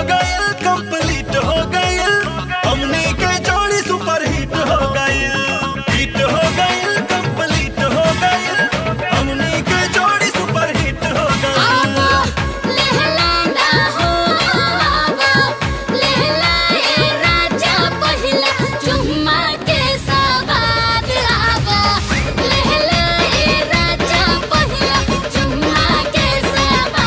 गइल कंप्लीट हो गइल हमनी के जोड़ी सुपर हिट हो गइल हिट हो गइल कंप्लीट हो गइल हमनी के जोड़ी सुपर हिट हो आवा गइल लहलाना हो आवा लहलाए राजा पहिला चुम्मा के सवाद आवा लहलाए राजा पहिला चुम्मा के सवाद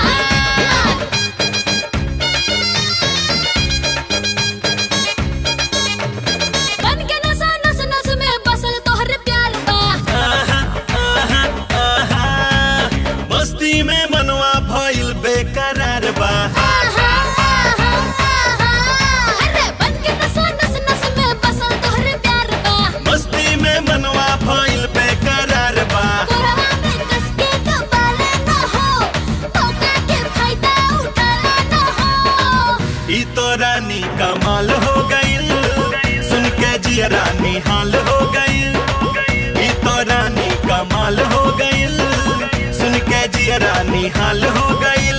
बन के नसा नस नस में बसल तोहर प्यार बा आहा, आहा, आहा, मस्ती में मनवा भइल बेकरार बा आहा आहा आहा अरे बन के नसा नस नस में बसल तोहर प्यार बा मस्ती में मनवा भइल बेकरार बा कोरवा में कस के दबाले न हो मौका के फायदा उठाले न हो ई तो रानी कमाल हो गइल सुन के जिया रानी हाल हो गइल ई तो रानी कमाल हो गइल सुन के जिया रानी हाल हो गइल